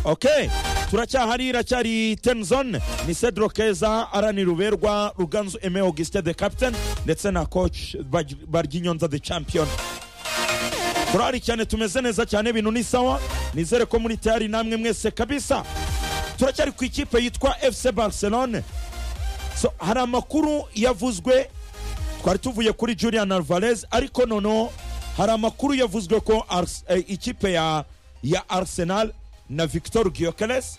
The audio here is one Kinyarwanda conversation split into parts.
ok turacyahari iracyari tenizone ni cedro keza arani ruberwa ruganzu eme augustin de capitaine ndetse na coach baryinyonza de champion turahari cyane tumeze neza cyane ibintu ni sawa nizere ko muri tayari namwe mwese kabisa turacyari ku ikipe yitwa fc barcelone so hari amakuru yavuzwe twari tuvuye kuri julian alvarez ariko noneho hari amakuru yavuzwe ko Ars- eh, ikipe ya ya arsenal na victor giyokeres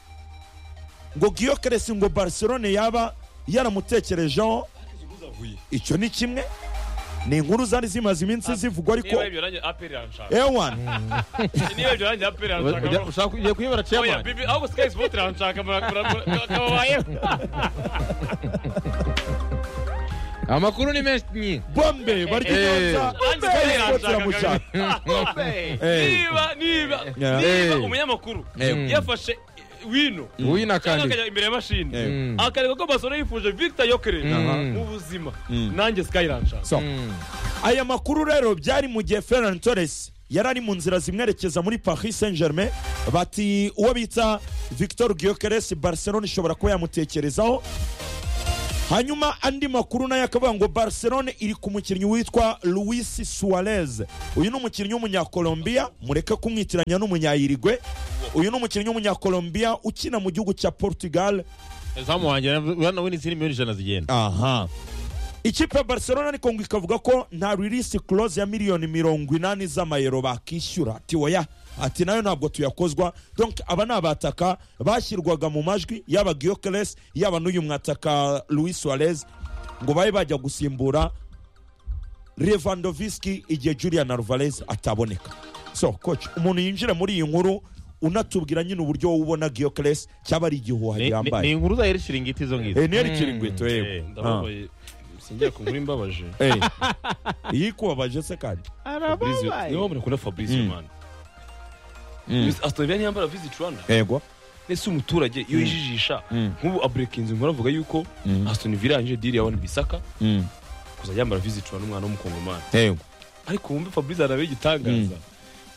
ngo giyokeres ngo barcelone yaba yaramutekerejeho uzavuye icyo ni kimwe ni inkuru zari zimaze iminsi zivugwa ariko niba ibyo nanjye aperi iranshaka ewan niba ibyo nanjye aperi Ujya- iranshaka ushaka ugiye kuyibara oya ceyamani bibi ahubwo sikayi sipoti iranshaka kababayeho amakuru ni menshi bombe baryinyonza nanjye aperi iranshaka niba niba niba umunyamakuru Eh. yafashe wino uyu ni cyangwa akandi akajya imbere ya mashini Eh. Mm. akareba ko basore yifuje victor yokere Aha. mu buzima Mm. nanjye sikayi iranshaka So, Mm. aya makuru rero byari mu gihe ferran torres yari ari mu nzira zimwerekeza muri paris saint germain bati uwo bita victor giyokeres barcelone ishobora kuba yamutekerezaho hanyuma andi makuru nayo akavuga ngo barcelone iri ku mukinnyi witwa luis suarez uyu ni umukinnyi w'umunyakolombiya mureke kumwitiranya n'umunyayirigwe uyu ni umukinnyi w'umunyakolombiya ukina mu gihugu cya portugal zamu wanjye urabona we n'izindi miliyoni ijana zigenda aha ikipe ya barcelona ariko ngo ikavuga ko nta ririsi close ya miliyoni mirongo inani z'amayero bakishyura ati oya ati nayo ntabwo tuyakozwa donc aba ni abataka bashyirwaga mu majwi yaba giyokeres yaba n'uyu mwataka louis suarez ngo babe bajya gusimbura revandoviski igihe julian alvarez ataboneka so coach umuntu yinjira muri iyi nkuru unatubwira nyine uburyo wowe ubona giyokeres cyaba ari igihuha Ni- ni- ni gihambaye inkuru za irishiringiti izo ngizo Eh, ni erikiri ngweto yewe Eh, ndababaye singiye ku nkuru imbabaje Eh, iyi ikubabaje se kandi Fabrice niwe mukunda Fabrice Mm. man Miss Aston Villa ntiyambara visit Rwanda yego ese umuturage iyo yijijisha Mm. nk'ubu aburekinzi nkora avuga yuko Aston Villa yangije deal ya Wan Bissaka kuza yambara visit Rwanda umwana w'umukongomani yego ariko wumve Fabrice arabe igitangaza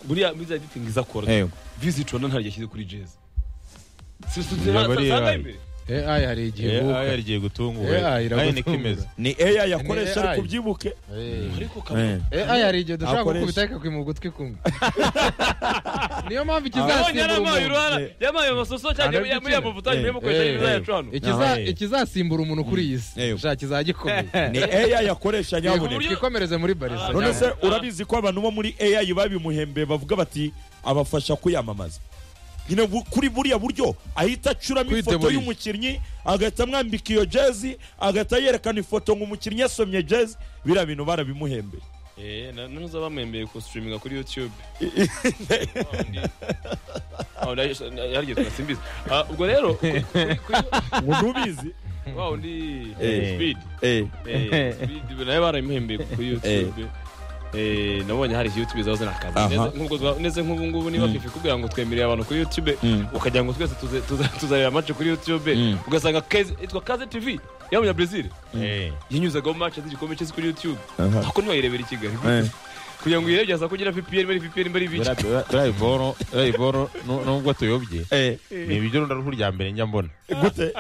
buriya Miss Editing izakora yego visit Rwanda ntaryo yashyize kuri jezi Ntabwo ari yabaye. AI hari igihe ivuka. AI rigiye AI gutungura AI niko iragutungura. imeze ni AI yakoresha AI. ariko ubyibuke Eh. ariko kabone AI hari igihe dushobora Akoresha. gukubita ikakwimuha ugutwi kumwe niyo Abonye mpamvu ikizasimbura yaramaye umuntu uruhara yamaye amasoso cyane Arabye muri ya cyane. mavuta Eh. nyuma yo Eh, gukoresha eh. ya Trano Ikiza- Eh. ikizasimbura umuntu kuri iyi Eh, si yo. ushaka kizajya gikomeye ni AI yakoresha nyabuneka buryo- twikomereze muri barisa Ah, none se Ah. urabizi ko abantu bo muri AI babimuhembeye bavuga bati abafasha kuyamamaza nyine bu- kuri buriya buryo ahita acuramo ifoto Kwitemurira. y'umukinnyi agahita amwambika iyo jezi agahita yerekana ifoto ngo umukinnyi yasomye jezi biriya bintu barabimuhembeye Eh, na ntuza bamwembeye ku streaminga kuri YouTube. Wa wundi- wa wundi- yarigeze tunasimbiza. Ah, ubwo rero kuri- kuri- kuri- ngo ntubizi wa wundi Eh. Speed. Eh, Eh, Speed nawe baramuhembeye kuri YouTube. Eh, nabonye hari YouTube zaba Aha. akazi nk'ubwo zaba- neze nk'ubu ngubu niba fifi kubwira ngo twemereye abantu kuri YouTube Mm. ukagira ngo twese tuze- tuze- tuzareba match kuri YouTube Mm. ugasanga Kaze- itwa Kaze TV y'abanya Brazil Eh. yanyuzagaho match z'igikombe cy'isi kuri YouTube Aha. ako ntiwayirebera i Kigali Eh. kugira ngo uyirebye hasa kugira VPN muri VPN muri biki Buriya- buriya- buriya iboro- buriya iboro nu- nubwo tuyobye eh, ni ibiryo runda ruhu rya mbere njya mbona gute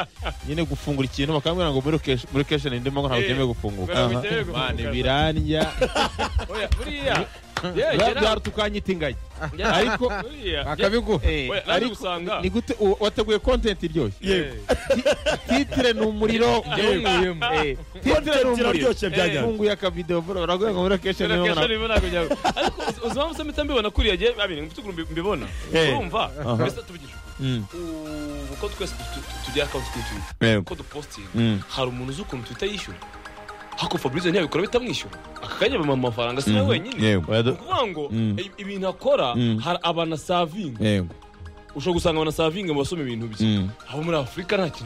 nyine gufungura ikintu bakambwira ngo muri location- muri kesheni ndimo ngo ntabwo byemewe gufunguka Aha. Mane, birandya Oya, buriya Yeah, Buriya- Gerard, buriya tukanyitinga ingagi Gerard, ariko buriya. bakabiguha Eh, Oya, naje ariko gusanga ni gute u- wateguye kontenti iryoshye yego titire ni umuriro Yawuyemo. Eh, titire ni Content umuriro iraryoshye byajyana funguye akavidewo bro, baraguye ngo muri location Gerard, ndimo ngo Gerard, buriya kugira ngo- ariko uzi- uzi impamvu se mpita mbibona kuriya gihe abiri mu by'ukuri mbi- mbibona Eh. urumva Aha. mbese tuvugisha ukuri, Mm, ubu ko twese tu- tu- tugira account kuri Twitter yego ko dupostinga Mm. hari umuntu uzi ukuntu Twitter yishyura ariko Fabrice ntiyabikora bitamwishyura aka kanya bamuha amafaranga si nawe wenyine yego Oya, ni du- ukuvuga ngo Mm. i- ibintu akora Mm. hari abanasavinga yego ushobora gusanga abanasavinga mu basoma ibintu bye Mm. abo muri afurika nta kintu